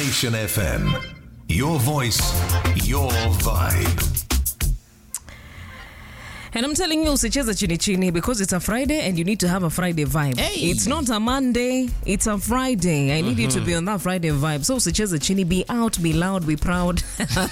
Nation FM. Your voice, your vibe. And I'm telling you, usicheze chini chini because it's a Friday and you need to have a Friday vibe. Hey. It's not a Monday, it's a Friday. I need you to be on that Friday vibe. So usicheze chini, be out, be loud, be proud.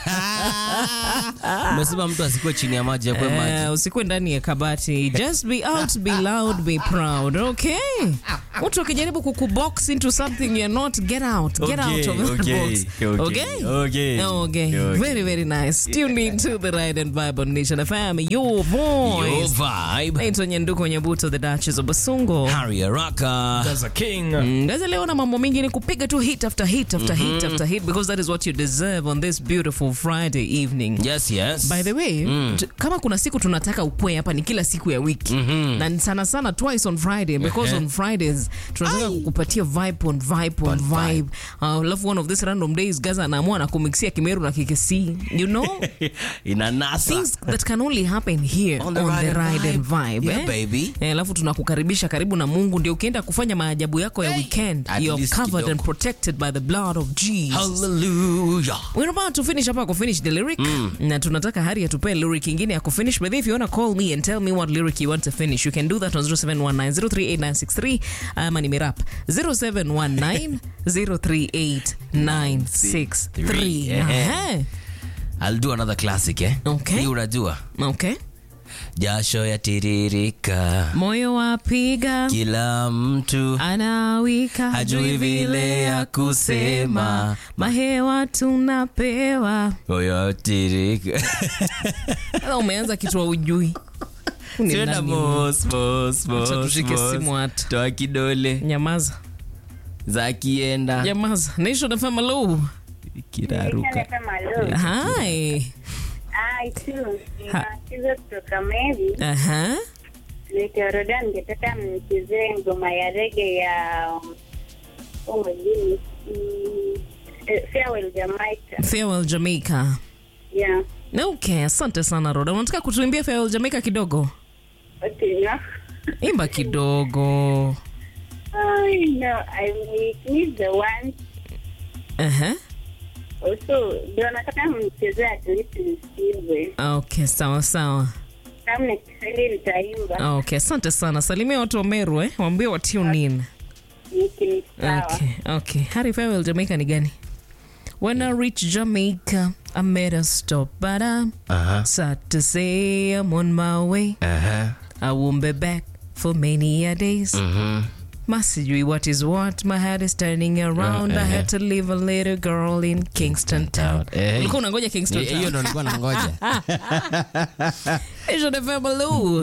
umesema mtu asikuwe chini ya maji akwe maji Eh, usikuwe ndani ya kabati. Just be out, be loud, be proud. Okay? Mtu akijaribu kukubox into something you're not, get out. Get out of that okay, box. okay, Okay? okay, Okay. okay. Very, very nice. Tune in to the Ride and Vibe on Nation FM. Your Your voice. vibe naitwa nyanduko nyabuto the duchess of basungo Harry Araka Mm, Guys, leo na mambo mingi ni kupiga tu hit after hit after hit after hit because that is what you deserve on this beautiful friday evening yes yes by the way t- kama kuna siku tunataka ukwe hapa ni kila siku ya wiki na ni sana sana twice on friday because on fridays tunataka kukupatia vibe on vibe on vibe Uh, alafu one of these random days gaza anaamua na kumixia kimeru na kikesi you know inanasa things that can only happen here on the, ride, and vibe, Yeah, eh? baby. Eh, alafu tunakukaribisha karibu na mungu ndio ukienda kufanya maajabu yako ya weekend At you're least covered kidogo. and protected by the blood of jesus hallelujah We're about to finish hapa kufinish the lyric na tunataka hari atupee lyric ingine ya kufinish but if you wanna call me and tell me what lyric you want to finish you can do that on 0719038963 ama nimerap 0719038963 Yeah. Aha. I'll do another classic eh Okay. hii unajua okay jasho yatiririka moyo wapiga kila mtu anawika Hajui vile ya kusema. mahewa tunapewa moyo watirika Sasa umeanza kitu wa ujui Ni Tena nani? mos, mos, Acha mos, tushike mos. simu hata. toa kidole nyamaza za kienda nyamaza nation fm hello kiraruka hi nacheza kutoka Meri aha Nikoroda, ningetaka mnichezee ngoma ya rege ya oh my goodness, mm, eh, Farewell Jamaica. farewell jamaica Yeah. okay asante sana roda unataka kutuimbia farewell jamaica kidogo Okay, no. imba kidogo I know, I will need the one. aha Also, ndio nataka mnichezee at least nisikize. okay sawa sawa Kama ni Kiswahili nitaimba. okay asante sana salimia watu wa meru eh waambie wa tune in Niki ni sawa. Okay, okay. Harry Farewell Jamaica ni gani? When I reach Jamaica, I made a stop, but I'm Aha, sad to say I'm on my way. aha, I won't be back for many a days. mhm. Masijui what is what, my head is turning around. I had to leave a little girl in Kingston Town. Eh. Ulikuwa unangoja Kingston Eh, hiyo Town. ndo nilikuwa nangoja Hiyo ndio Family.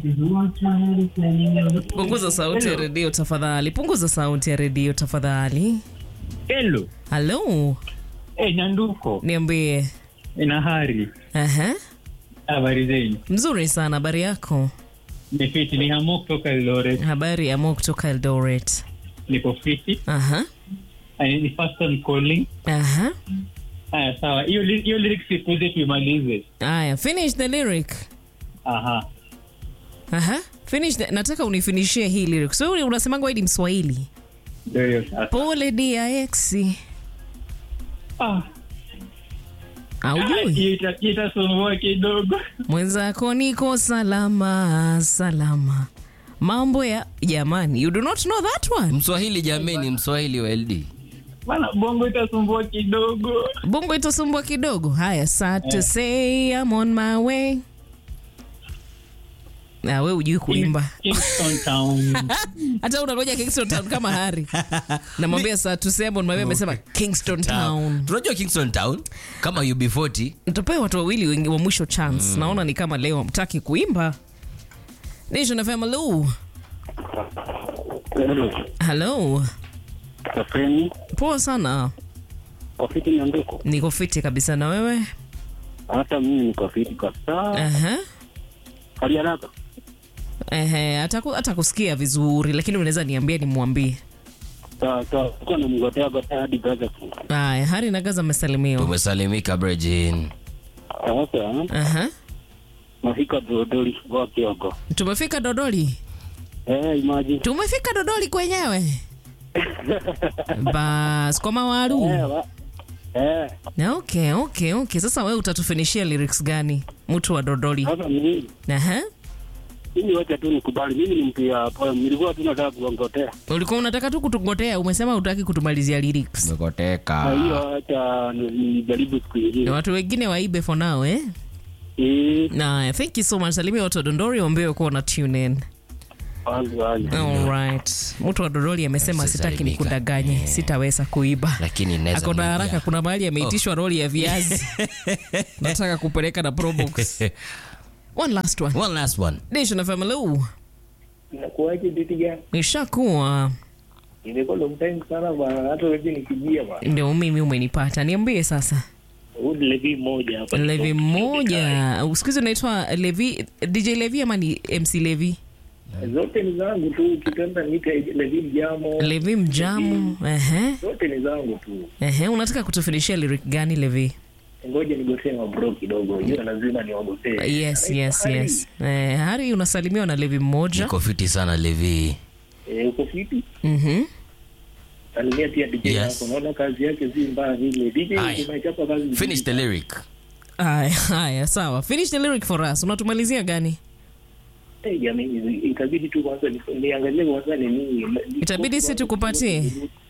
Punguza sauti ya redio tafadhali. Punguza sauti ya redio tafadhali. Hello. Hello, Eh, Nyanduko. niambie. Ina hari. Aha. Habari zenyu. Mzuri sana, habari yako? Ni fiti ni hamo kutoka Eldoret. Habari ya Mo kutoka Eldoret. Niko fiti. Aha. Ah, Ni first time calling. Aha. Haya sawa. Hiyo li- hiyo lyrics ikuze tuimalize. Aya, finish the lyric. Aha. Aha. Finish the, nataka unifinishie hii lyric. So unasemanga wewe ni Mswahili. Ndio hiyo sasa. Pole DIX. Ah. Aujui? Hiyo ita- itasumbua kidogo. Mwenzako niko salama, salama. Mambo ya jamani, you do not know that one. mswahili jameni mswahili wa ld Bana bongo itasumbua kidogo. Bongo itasumbua kidogo. Haya, sad to say I'm on my way. Na wewe hujui kuimba. Kingston Town. hata unangoja kingston town kama hari namwambia saa tusebon mawia amesema kingston town tunajua kingston town kama ub40 nitapea watu wawili wengi wa mwisho chance naona ni kama leo hamtaki kuimba nation fm hello hello Kafeni, poa sana kafiti Nyanduko. niko fiti kabisa na wewe Hata mimi niko fiti kabisa. Aha. Hali haraka. Ehe, hata ku- hata kusikia vizuri lakini unaweza niambia nimwambie Sawa sawa. Tuko na mgotea gotea hadi Gaza. aya hari na gaza amesalimiwa tumesalimika brejin Sasa Aha. nafika Dodoli kwa Kiogo. tumefika dodoli Eh, imagine. tumefika dodoli kwenyewe bas kwa mawaru Eh, wa- eh, Na okay, okay, okay. Sasa wewe utatufinishia lyrics gani? Mtu wa Dodoli. sasa mimi Aha. mimi wacha tu nikubali, mimi ni mtu ya poem, nilikuwa tu nataka kuongotea Ulikuwa unataka tu kutungotea, umesema utaki kutumalizia lyrics. na Umekoteka. hiyo, acha ni- nijaribu siku Na ingine. watu wengine waibe for now, eh? Eh, Na thank you so much. Salimia watu wa Dondori waambie kuwa na tune in. wazi wazi. All right. Mtu wa Dodoli amesema sitaki Usisalimika. nikudanganye, sitaweza kuiba. Lakini naweza Ako na mwambia. haraka, kuna mahali ameitishwa roli ya viazi. Nataka kupeleka na Probox. One last one. One last one. Nation FM hello. Nakuaje diti gani? Nishakuwa Imekuwa long time sana bwana, hata wewe nikijia bwana. ndio mimi umenipata. Niambie sasa. Huyu ni Levi mmoja hapa. Levi mmoja siku hizi unaitwa Levi, DJ Levi ama ni MC Levi? Zote ni zangu tu, ukipenda niite Levi Mjamo. Levi Mjamu. Ehe, Zote ni zangu tu. ehe, unataka kutufinishia lyric gani Levi? Ngoja nigotee mabro kidogo. Hiyo lazima niwagotee. Yes, yes, yes. Eh, Hari unasalimiwa na Levi mmoja. Niko fiti sana Levi. Eh, uko fiti? Mhm. Salimia pia DJ Yes. yako. Naona kazi yake si mbaya vile. DJ Aye. umechapa kazi. nzuri Finish the sana. lyric. Haya, haya, sawa. Finish the lyric for us. Unatumalizia gani? Eh, jamani, itabidi tu kwanza ni- niangalie kwanza ni nini. Itabidi si tukupatie?